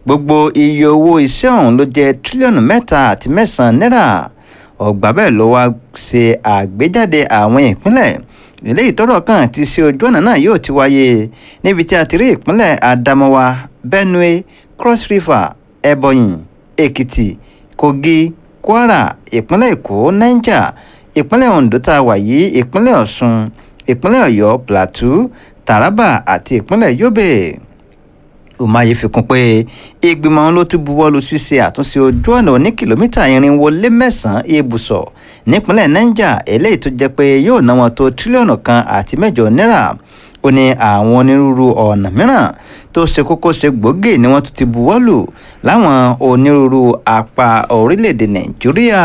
gbogbo iye owó iṣẹ́ ọ̀hún ló jẹ́ tírílíọ̀nù mẹ́ta àti mẹ́sàn-án náírà ọ̀gbà bẹ́ẹ̀ ló wá ṣe àgbéjáde àwọn ìpínlẹ̀ eléyìí tọ́rọ̀ kàn ti ṣe ojú ọ̀nà náà yóò ti wáyé níbi tí a ti rí ìpínlẹ̀ Adamawa Benue Cross River Ebonyi Èkìtì Kogi Kwara ìpínlẹ̀ Èkó Niger ìpínlẹ̀ Ondo tá a wà yìí ìpínlẹ̀ Ọ̀ṣun ìpínlẹ̀ Ọ̀yọ́ Plateau Taraba àti ìpínlẹ̀ Yobe Umahi fi kún pé ìgbìmọ̀ ló ti buwọ́lu ṣíṣe àtúnṣe ojú ọ̀nà oní kìlómítà irinwó lé mẹ́sàn-án ibùsọ̀ nípínlẹ̀ Niger eléyìí tó jẹ́ pé yóò ná wọn tó tírílíọ̀nù kan àti mẹ́jọ náírà ó ní àwọn onírúurú ọ̀nà mìíràn tó ṣe kókó ṣe gbòógì ni wọ́n tún ti buwọ́lù láwọn onírúurú apá orílẹ̀-èdè Nàìjíríà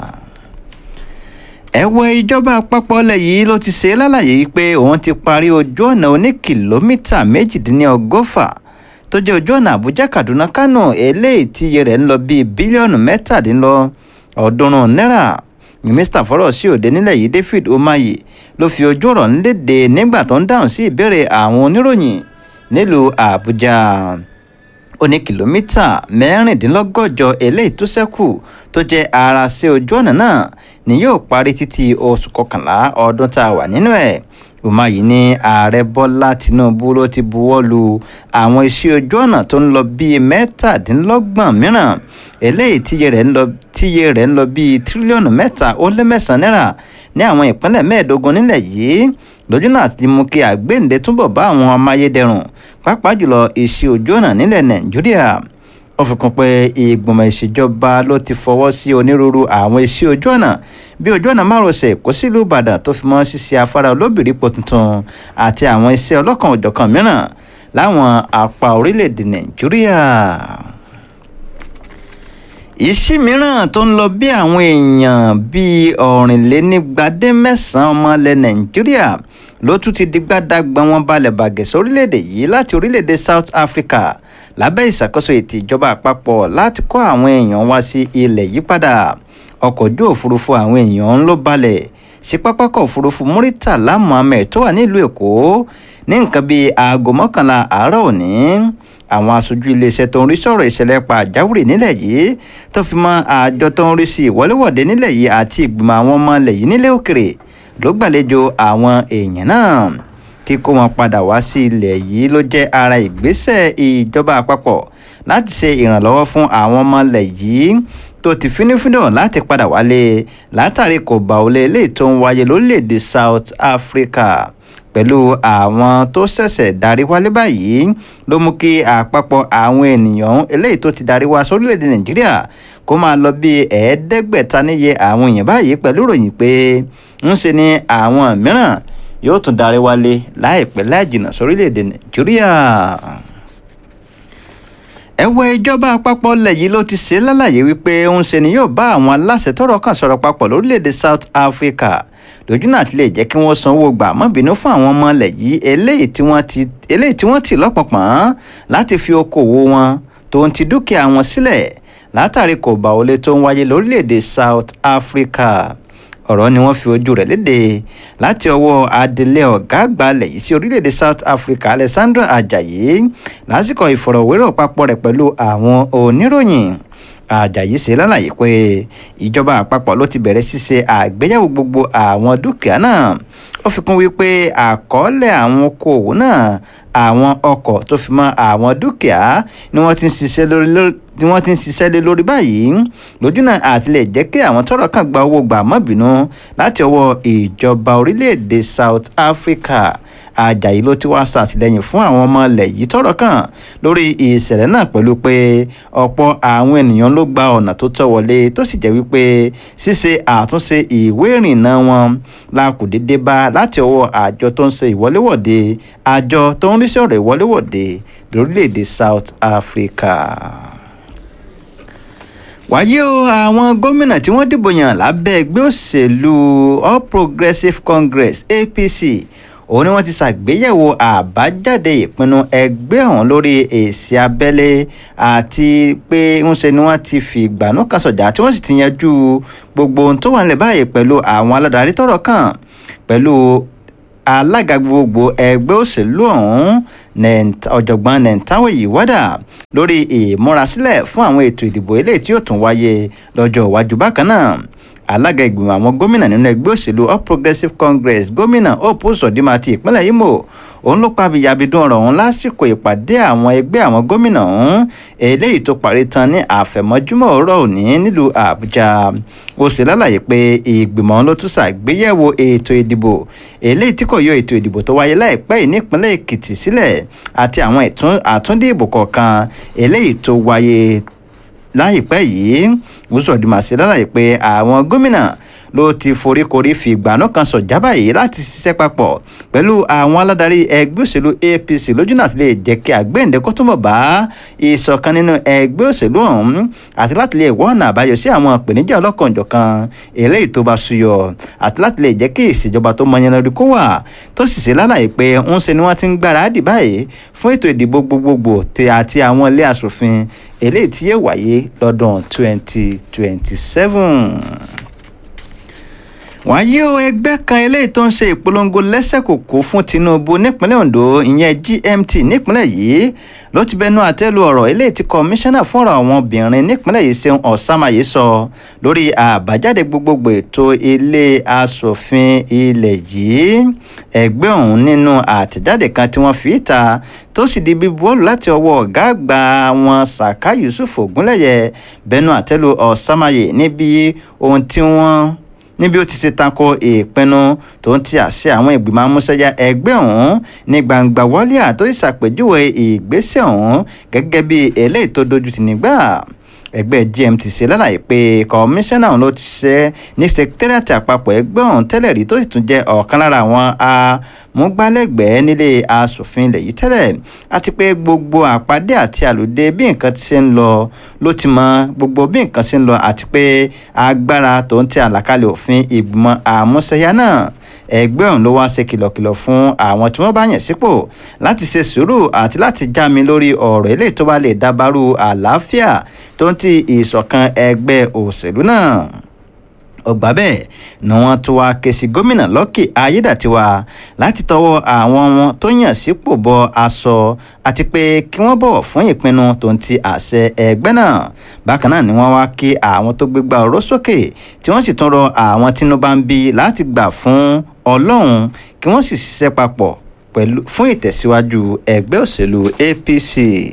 ẹ̀wẹ̀ ìjọba àpapọ̀ ilẹ̀ yìí ló ti ṣe lálàyé pé òun ti parí ojú ọ̀nà oní kìlómítà méjìdínlọ́gọ́fà tó jẹ́ ojú ọ̀nà Àbújá Kaduna Kano eléyìí tí iye rẹ̀ ń lọ bíi bílíọ̀nù mẹ́tàdínlọ́ọ̀ọ́dúnrún náírà mínísítà fọ́rọ̀ sí òde nílẹ̀ yìí David Umahi ló fi ojú ọ̀rọ̀ ńlédè nígbà tó ń dáhùn sí ìbéèrè àwọn oníròyìn nílùú Àbújá ó ní kìlómítà mẹ́rìndínlọ́gọ́jọ eléyìí tó ṣẹ́kù tó jẹ́ ara sí ojú ọ̀nà náà ni yóò parí títí oṣù kọkànlá ọdún tá a wà nínú ẹ̀ Umahi ní ààrẹ Bọ́lá Tinubu ló ti buwọ́ lu àwọn iṣẹ́ ojú ọ̀nà tó ń lọ bíi mẹ́tàdínlọ́gbọ̀n mìíràn eléyìí tíye rẹ̀ ń lọ tíye rẹ̀ ń lọ bíi tírílíọ̀nù mẹ́ta ó lé mẹ́sàn-án náírà ní àwọn ìpínlẹ̀ mẹ́ẹ̀ẹ́dógún nílẹ̀ yìí lójú náà ti mú kí àgbéǹde túbọ̀ bá àwọn amáyédẹrùn pàápàá jùlọ iṣẹ́ ojú ọ̀nà nílẹ̀ Nàìjíríà ó fi kún pé ìgbìmọ̀ ìṣèjọba ló ti fọwọ́ sí onírúurú àwọn iṣẹ́ ojú ọ̀nà bí ojú ọ̀nà márosẹ̀ Èkó sílùú Ìbàdàn tó fi mọ́ ṣíṣe afárá olóbìrípo tuntun àti àwọn iṣẹ́ ọlọ́kan òjọ̀kan mìíràn láwọn apá orílẹ̀-èdè Nàìjíríà ìṣí mìíràn tó ń lọ bí àwọn èèyàn bíi ọ̀rìnlénígbadé mẹ́sàn-án ọmọ ilẹ̀ Nàìjíríà ló tún ti di gbádàgbà wọn balẹ̀ bàgẹ́ sórílẹ̀-èdè yìí láti orílẹ̀-èdè South Africa lábẹ́ ìṣàkóso ètò ìjọba àpapọ̀ láti kó àwọn èèyàn wá sí ilẹ̀ yìí padà ọkọ̀ ojú òfurufú àwọn èèyàn ń ló balẹ̀ sí pápákọ̀ òfurufú Muritala Muhammed tó wà nílùú Èkó ní nǹkan bíi aago mọ́kànlá àárọ̀ òní àwọn aṣojú iléeṣẹ́ tó ń rí sọ̀rọ̀ ìṣẹ̀lẹ̀ pàjáwìrì nílẹ̀ yìí tó fi mọ́ àjọ tó ń rí sí ìwọléwọ̀de nílẹ̀ yìí àti ìgbìmọ̀ àwọn ọmọ ilẹ̀ yìí nílẹ̀ òkèrè ló gbàlejò àwọn èèyàn náà kíkó wọn padà wá sí ilẹ̀ yìí ló jẹ́ ara ìgbésẹ̀ ìjọba àpapọ̀ láti ṣe ìrànlọ́wọ́ fún àwọn ọmọ ilẹ̀ yìí tó ti fínífíndọ̀ láti padà wálé látàrí kò bá olè eléyìí tó ń wáyé lórílẹ̀‐èdè South Africa pẹ̀lú àwọn tó ṣẹ̀ṣẹ̀ darí wálé báyìí ló mú kí àpapọ̀ àwọn ènìyàn eléyìí tó ti darí wá sórílẹ̀‐èdè Nàìjíríà kó máa lọ bí ẹ̀ẹ́dẹ́gbẹ̀ta níye àwọn èèyàn báyìí pẹ̀lú ìròyìn pé ń ṣe ni àwọn mìíràn yóò tún darí wálé láìpẹ́ láìjìnà sórílẹ̀‐èdè Nàìjíríà ẹ̀wẹ̀ ìjọba àpapọ̀ ilẹ̀ yìí ló ti ṣe lálàyé wípé ń ṣe ni yóò bá àwọn aláṣẹ tọ́rọ̀ kàn sọ̀rọ̀ papọ̀ lórílẹ̀‐èdè South Africa lójú náà ti lè jẹ́ kí wọ́n sanwó gbà mọ́bìnú fún àwọn ọmọ ilẹ̀ yìí eléyìí tí wọ́n ti lọ́pọ̀pọ̀n láti fi okòwò wọn tó ń ti dúkìá wọn sílẹ̀ látàrí kò bá olè tó ń wáyé lórílẹ̀‐èdè South Africa ọ̀rọ̀ ni wọ́n fi ojú rẹ̀ léde láti ọwọ́ adelé ọ̀gá àgbà ilẹ̀ yìí sí orílẹ̀-èdè South Africa Alessandra Ajayi lásìkò ìfọ̀rọ̀wérọ̀ papọ̀ rẹ̀ pẹ̀lú àwọn oníròyìn Ajayi ṣe lálàyé pé ìjọba àpapọ̀ ló ti bẹ̀rẹ̀ ṣíṣe àgbéyẹ̀wò gbogbo àwọn dúkìá náà ó fi kún wípé àkọọ́lẹ̀ àwọn okòòwò náà àwọn ọkọ̀ tó fi mọ́ àwọn dúkìá ni wọ́n ti ń ṣiṣẹ́ lórí ni wọ́n ti ń ṣiṣẹ́ lé lórí báyìí lójú náà àti lè jẹ́ kí àwọn tọ́rọ̀ kàn gba owó gbà má bínú láti ọwọ́ ìjọba orílẹ̀-èdè South Africa Ajayi ló ti wá ṣàtìlẹ́yìn fún àwọn ọmọ ilẹ̀ yìí tọ́rọ̀ kàn lórí ìṣẹ̀lẹ̀ náà pẹ̀lú pé ọ̀pọ̀ àwọn ènìyàn ló gba ọ̀nà tó tọ́ wọlé tó sì jẹ́ wípé ṣíṣe àtúnṣe ìwé ìrìnnà wọn la kò dédé bá láti ọwọ́ àjọ tó ń ṣe ìwọléwọ̀de àjọ tó ń rí sí ọ̀rọ̀ ìwọléwọ̀de lórílẹ̀‐èdè South Africa wáyé o àwọn gómìnà tí wọ́n dìbò yàn lábẹ́ ẹgbẹ́ òṣèlú All Progressives Congress APC òun ni wọ́n ti ṣàgbéyẹ̀wò àbájáde ìpinnu ẹgbẹ́ ọ̀hún lórí èsì abẹ́lé àti pé ńṣe ni wọ́n ti fi ìgbàanú kan sọ̀jà tí wọ́n sì ti yanjú gbogbo ohun tó wà nílẹ̀ báyìí pẹ̀lú àwọn aládarí tọ́rọ̀ kàn pẹ̀lú alága gbogbo ẹgbẹ́ òṣèlú ọ̀hún ọ̀jọ̀gbọ́n nentawe yiwada lórí ìmúrasílẹ̀ fún àwọn ètò ìdìbò eléyìí tí yóò tún wáyé lọ́jọ́ iwájú bákan náà alága ìgbìmọ̀ àwọn gómìnà nínú ẹgbẹ́ òṣèlú all progressives congress gómìnà hope uzodinma ti ìpínlẹ̀ imo òun ló pàbí yabidun ọ̀rọ̀ ọ̀hún lásìkò ìpàdé àwọn ẹgbẹ́ àwọn gómìnà ọ̀hún eléyìí tó parí tán ní àfẹ̀mọ́júmọ́ ọ̀rọ̀ òní nílùú àbújá ó sì lálàyé pé ìgbìmọ̀ ọ̀hún ló tún ṣàgbéyẹ̀wò ètò ìdìbò eléyìí tí kò yọ ètò ìdìbò tó wáyé láìpẹ́ yìí nípínlẹ̀ èkìtì sílẹ̀ àti àwọn àtúndìbò kọ̀ọ̀kan eléyìí tó wáyé láìpẹ́ yìí wùsọ̀dìmọ̀ sí lálàyé pé àwọn gómìnà ló ti foríkorí fi ìgbàanú kan sọ̀já báyìí láti ṣiṣẹ́ papọ̀ pẹ̀lú àwọn aládarí ẹgbẹ́ òṣèlú apc lójúnà àti lè jẹ́ kí àgbéǹde kó túnbọ̀ bá ìṣọ̀kan nínú ẹgbẹ́ òṣèlú ọ̀hún àti láti lè wọ́n ọ̀nà àbáyọ sí àwọn ìpèníjà ọlọ́kanòjọ̀kan eléyìí tó bá ṣúyọ àti láti lè jẹ́ kí ìṣèjọba tó mọyán lórí kó wà tó sì ṣe lálàyé pé ń ṣe ni wọ́n ti ń gbáradì báyìí fún ètò ìdìbò gbogbogbò àti àwọn ilé asòfin eléyìí tí yóò wáyé lọ́dún twenty twenty seven wọ́n yí o ẹgbẹ́ kan eléyìí tó ń ṣe ìpolongo lẹ́sẹ̀kòkò fún tinubu nípínlẹ̀ ondo ìyẹn gmt nípínlẹ̀ yìí ló ti bẹnu àtẹ́lu ọ̀rọ̀ eléyìí tí kọmíṣánná fúnra àwọn obìnrin nípínlẹ̀ yìí ṣeun ọ̀sàmáyé sọ lórí àbájáde gbogbogbò ètò ilé asòfin ilẹ̀ yìí ẹgbẹ́ ọ̀hún nínú àtẹ̀jáde kan tí wọ́n fi ta tó sì di bíbuwọ́lù láti ọwọ́ ọ̀gá àgbà wọn saka yusuf ogunlẹ̀yẹ bẹnu àtẹ́lu ọ̀sàmáyé níbi ohun tí wọ́n níbi ó ti ṣe tako ìpinnu tó ń ti àṣẹ àwọn ìgbìmọ̀ amúṣẹ́yà ẹgbẹ́ ọ̀hún ní gbangba wọlé àtó ìṣàpèjúwe ìgbésẹ̀ ọ̀hún gẹ́gẹ́ bí eléyìí tó dojú ti nígbà ẹgbẹ́ gmt ṣe lálàyé pé kọmíṣánná ọ̀hún ló ti ṣe ní sẹkítẹ́rìàtì àpapọ̀ ẹgbẹ́ ọ̀hún tẹ́lẹ̀ rí tó sì tún jẹ́ ọ̀kan lára àwọn amúgbálẹ́gbẹ̀ẹ́ nílé asòfin ilẹ̀ yìí tẹ́lẹ̀ àti pé gbogbo àpàdé àti àlùdé bí nǹkan ti ṣe ń lọ ló ti mọ gbogbo bí nǹkan ṣe ń lọ àti pé agbára tó ń tẹ àlàkalẹ̀ òfin ìgbìmọ̀ àmúṣẹyà náà ẹgbẹ́ ọ̀hún ló wá ṣe kìlọ̀kìlọ̀ fún àwọn tí wọ́n bá yàn sípò láti ṣe sùúrù àti láti já mi lórí ọ̀rọ̀ eléyìí tó bá lè dábàrú àlàáfíà tó ń ti ìṣọ̀kan ẹgbẹ́ òṣèlú náà ọgbà bẹ́ẹ̀ ni wọ́n tún wá ké sí gómìnà lọ́kì ayédàtiwa láti tọwọ́ àwọn wọn tó yàn sípò bọ aṣọ àti pé kí wọ́n bọ̀wọ̀ fún ìpinnu tó ń ti àṣẹ ẹgbẹ́ náà bákan náà ni wọ́n wá kí àwọn tó gbégbá ọ̀rọ̀ sókè tí wọ́n sì tún rọ àwọn tínú bá ń bí láti gbà fún ọlọ́run kí wọ́n sì ṣiṣẹ́ papọ̀ pẹ̀lú fún ìtẹ̀síwájú ẹgbẹ́ òṣèlú apc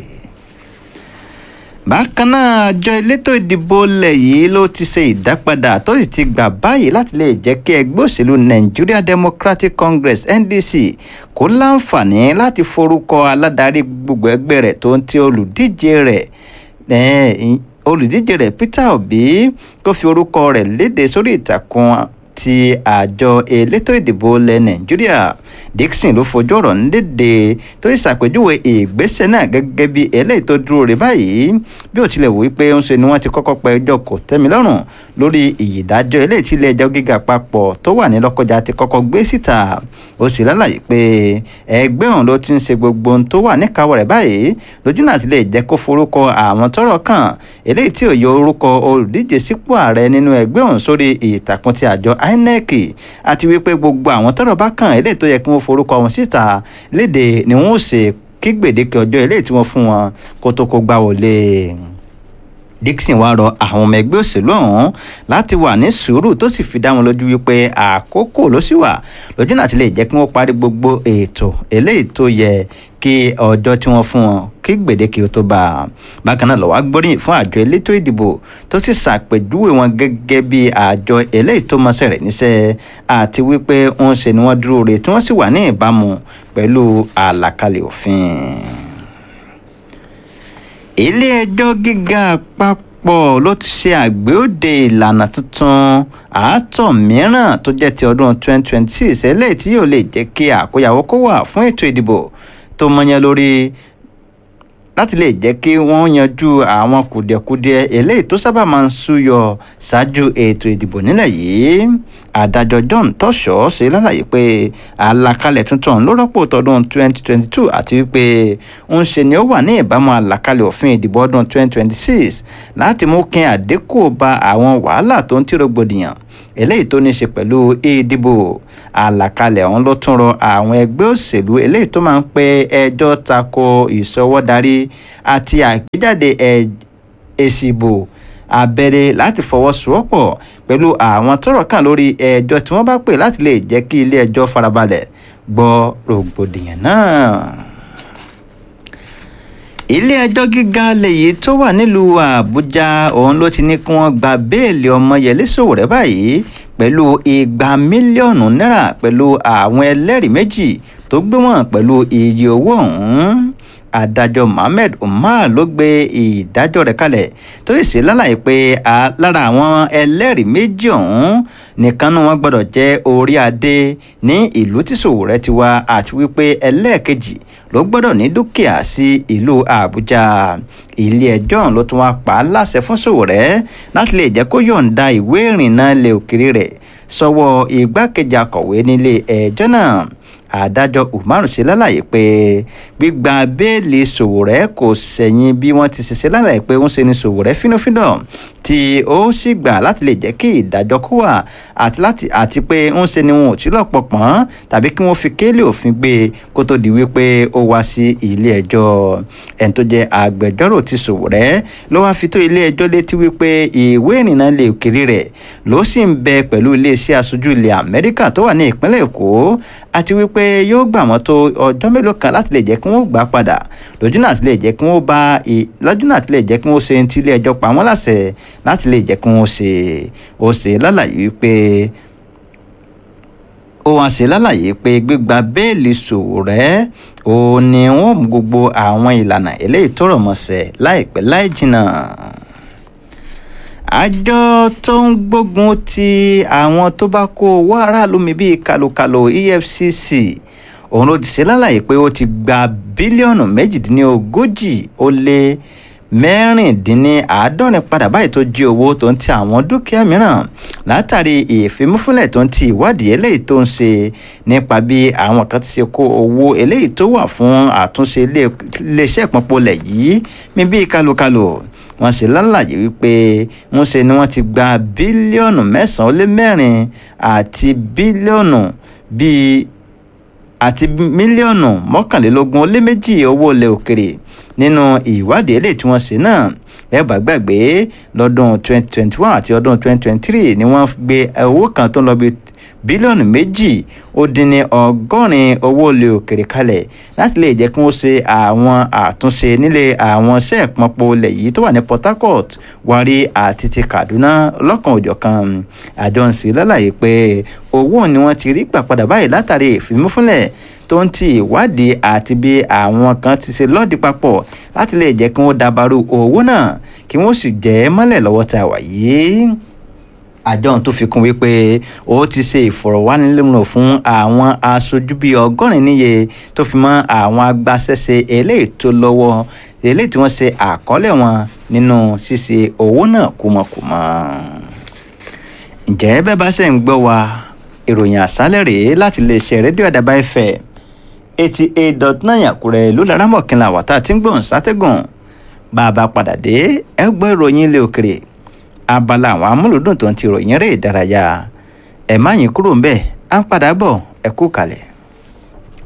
bákan náà àjọ elétò ìdìbò ilẹ̀ yìí ló ti ṣe ìdápadà tó sì ti gbà báyìí láti lè jẹ́ kí ẹgbẹ́ òṣèlú nigeria democratic congress ndc kó láǹfààní láti forúkọ aládarí gbogbo ẹgbẹ́ rẹ̀ tó ń ti olùdíje rẹ̀ olùdíje rẹ̀ peter obi tó fi orúkọ rẹ̀ léde sórí ìtàkùn ti àjọ elétò ìdìbò ilẹ̀ nàìjíríà dixon ló fojú ọ̀rọ̀ nídèdè tó ṣàpèjúwe ìgbésẹ̀ náà gẹ́gẹ́ bí eléyìí tó dúró rè báyìí bí ó tilẹ̀ wò wípé ń ṣe ni wọ́n ti kọ́kọ́ pẹ ẹjọ́ kò tẹ́milọ́rùn lórí ìyídájọ́ eléyìí tí ilé ẹjọ́ gíga àpapọ̀ tó wà ní lọ́kọjá ti kọ́kọ́ gbé síta ó sì lálàyé pé ẹgbẹ́ ọ̀hún ló ti ń ṣe gbogbo ohun tó wà níkàáwọ́ rẹ̀ báyìí lójú náà ti lè jẹ́ kó forúkọ àwọn tọ́rọ̀ kàn eléyìí tí ò yọ orúkọ olùdíje sípò ààrẹ nínú ẹgbẹ́ ọ̀hún sórí ìtàkùn ti àjọ inec àti wípé gbogbo àwọn tọ́rọ̀ bá kàn eléyìí tó yẹ kí wọ́n forúkọ wọn síta léde ni wọ́n ó ṣe kí gbèdéke ọjọ́ eléyìí tí wọ́n fún wọn kó tó kó gbá wọlé dixon wá rọ àwọn ọmọ ẹgbẹ́ òṣèlú ọ̀hún láti wà ní sùúrù tó sì fi dá wọn lójú wípé àkókò ló sì wà lójú náà ti lè jẹ́ kí wọ́n parí gbogbo ètò eléyìí tó yẹ kí ọjọ́ tí wọ́n fún wọn kí gbèdéke tó bá a bákan náà lọ́wọ́ gbóríyìn fún àjọ elétò ìdìbò tó sì ṣàpèjúwe wọn gẹ́gẹ́ bí àjọ eléyìí tó mọṣẹ́ rẹ̀ níṣẹ́ àti wípé ń ṣe ni wọ́n dúró re tí wọ́n sì wà ní ìbámu pẹ̀lú àlàkalẹ̀ òfin ilé-ẹjọ́ gíga àpapọ̀ ló ti ṣe àgbéòde ìlànà tuntun àátọ̀ mìíràn tó jẹ́ ti ọdún 2026 eléyìí tí yóò lè jẹ́ kí àkóyawọ́ kó wà fún ètò ìdìbò tó mọyán lórí láti lè jẹ́ kí wọ́n yanjú àwọn kùdìẹ̀kudiẹ eléyìí tó sábà máa ń súyọ ṣáájú ètò ìdìbò nílẹ̀ yìí adájọ́ john tọ́ṣọ́ ṣe lálàyé pé àlàkalẹ̀ tuntun ló rọ́pò tọdún 2022 àti wípé ń ṣe ni ó wà ní ìbámu àlàkalẹ̀ òfin ìdìbò ọdún 2026 láti mú kí àdínkù bá àwọn wàhálà tó ń tí rògbòdìyàn eléyìí tó ní ṣe pẹ̀lú ìdìbò àlàkalẹ̀ ọ̀hún ló tún rọ àwọn ẹgbẹ́ òṣèlú eléyìí tó máa ń pe ẹjọ́ tako ìṣọwọ́darí àti àgbéjáde èsì ìbò abẹ́rẹ́ láti fọwọ́sowọ́pọ̀ pẹ̀lú àwọn tọ́rọ̀ kàn lórí ẹjọ́ tí wọ́n bá pè láti lè jẹ́ kí ilé ẹjọ́ farabalẹ̀ gbọ́ rògbòdìyàn náà ilé ẹjọ́ gíga lèyí tó wà nílùú àbújá òun ló ti ní kí wọ́n gba béèlì ọmọyẹlé sòwòrẹ́ báyìí pẹ̀lú igba mílíọ̀nù náírà pẹ̀lú àwọn ẹlẹ́rìí méjì tó gbé wọn pẹ̀lú iye owó ọ̀hún adájọ́ mohammed umar ló gbé ìdájọ́ rẹ̀ kalẹ̀ tó sì ṣe lálàyé pé lára àwọn ẹlẹ́rìí méjì ọ̀hún nìkan ni wọ́n gbọ́dọ̀ jẹ́ orí adé ní ìlú tí sòwòrẹ́ ti wá àti wípé ẹlẹ́ẹ̀kejì ló gbọ́dọ̀ ní dúkìá sí ìlú àbújá ilé ẹjọ́ ló tún wá pa á láṣẹ fún sòwòrẹ́ láti lè jẹ́ kó yọ̀ǹda ìwé ìrìnnà ilẹ̀ òkèrè rẹ̀ sọ́wọ́ igbákejì akọ̀wé nílé ẹjọ́ náà adájọ́ umar ṣe lálàyé pé gbígba béèlì sòwòrẹ́ kò sẹ̀yìn bí wọ́n ti ṣiṣẹ́ lálàyé pé ń ṣe ni sòwòrẹ́ fínúfíndọ̀ tí ó sì gbà láti lè jẹ́ kí ìdájọ́ kó wà àti láti àti pé ń ṣe ni wọn ò tí lọ́pọ̀ pọ́n tàbí kí wọ́n fi kéèlì òfin gbé kó tó di wípé ó wá sí ilé ẹjọ́ ẹni tó jẹ́ agbẹjọ́rò ti sòwòrẹ́ ló wá fi tó ilé ẹjọ́ létí wípé ìwé ìrìnnà lè kiri rẹ̀ ló sì ń bẹ pẹ̀lú iléeṣẹ́ aṣojú ilẹ̀ amẹ́ríkà tó wà ní ìpínlẹ̀ èkó àti wípé pé yóò gbà wọ́n tó ọjọ́ mélòó kan láti lè jẹ́ kí wọ́n gbà padà lójú náà ti lè jẹ́ kí wọ́n bá lójú náà ti lè jẹ́ kí wọ́n ṣe ti ilé ẹjọ́ pa wọ́n láṣẹ láti lè jẹ́ kí wọ́n ṣe ó ṣe lálàyé wípé ó wá ṣe lálàyé pé gbígba béèlì Sowore ó ní wọ́n mú gbogbo àwọn ìlànà eléyìí tó rọ̀ mọ́ṣẹ́ láìpẹ́ láì jìnnà àjọ tó ń gbógun ti àwọn tó bá kó owó aráàlú mi bíi kàlòkàlò EFCC òun ló ti ṣe lálàyé pé ó ti gba bílíọ̀nù méjìdínlógójì ó lé mẹ́rìndínláàádọ́rin padà báyìí tó jí owó tó ń ti àwọn dúkìá mìíràn látàrí ìfimúfúnlẹ̀ tó ń ti ìwádìí eléyìí tó ń ṣe nípa bí àwọn kan ti ṣe kó owó eléyìí tó wà fún àtúnṣe iléeṣẹ́ ìpọ́npọ́lẹ̀ yìí mi bíi kálukálù wọ́n ṣe lálàyé wípé ń ṣe ni wọ́n ti gba bílíọ̀nù mẹ́sàn-án ó lé mẹ́rin àti bílíọ̀nù bíi àti mílíọ̀nù mọ́kànlélógún ó lé méjì owó ilẹ̀ òkèrè nínú ìwádìí eléyìí tí wọ́n ṣe náà ẹ bá gbàgbé lọ́dún 2021 àti ọdún 2023 ni wọ́n gbé owó kan tó ń lọ bí bílíọ̀nù méjì ó dín ní ọgọ́rin owó ilẹ̀ òkèrè kalẹ̀ láti lè jẹ́ kí wọ́n ṣe àwọn àtúnṣe nílé àwọn iṣẹ́ ìpọ́npọ̀ ilẹ̀ yìí tó wà ní Port Harcourt Warri àti ti Kaduna lọ́kan òjọ̀kan àjọ ń sì lálàyé pé owó ni wọ́n ti rí gbà padà báyìí látàrí ìfimúfúnlẹ̀ tó ń ti ìwádìí àti bí àwọn kan ti ṣe lọ́ọ̀dì papọ̀ láti lè jẹ́ kí wọ́n dabarú owó náà kí wọ́n sì jẹ́ mọ́lẹ̀ lọ́wọ́ tá a wà yìí àjọ tó fi kún wípé ó ti ṣe ìfọ̀rọ̀wánilẹ́nuwò fún àwọn aṣojú bíi ọgọ́rin níye tó fi mọ́ àwọn agbaṣẹ́ṣe eléyìí tó lọ́wọ́ eléyìí tí wọ́n ṣe àkọọ́lẹ̀ wọn nínú ṣíṣe owó náà kúmọkùmọ. ǹjẹ́ bẹ́ẹ̀ bá ṣe ń gbọ́ wa ìròyìn àṣálẹ̀ rèé láti lè ṣe rédíò àdàbà ẹ̀fẹ̀ eighty eight dot nine àkúrẹ́ ló lára mọ̀kìnlá wàtá tí ń gbọ̀n sátẹ́gùn bá a bá padà dé ẹ gbọ́ ìròyìn ilé òkèrè abala àwọn amúlùdùn tó ń ti ròyìn eré ìdárayá ẹ má yín kúrò ń bẹ̀ à ń padà bọ̀ ẹ kú kalẹ̀.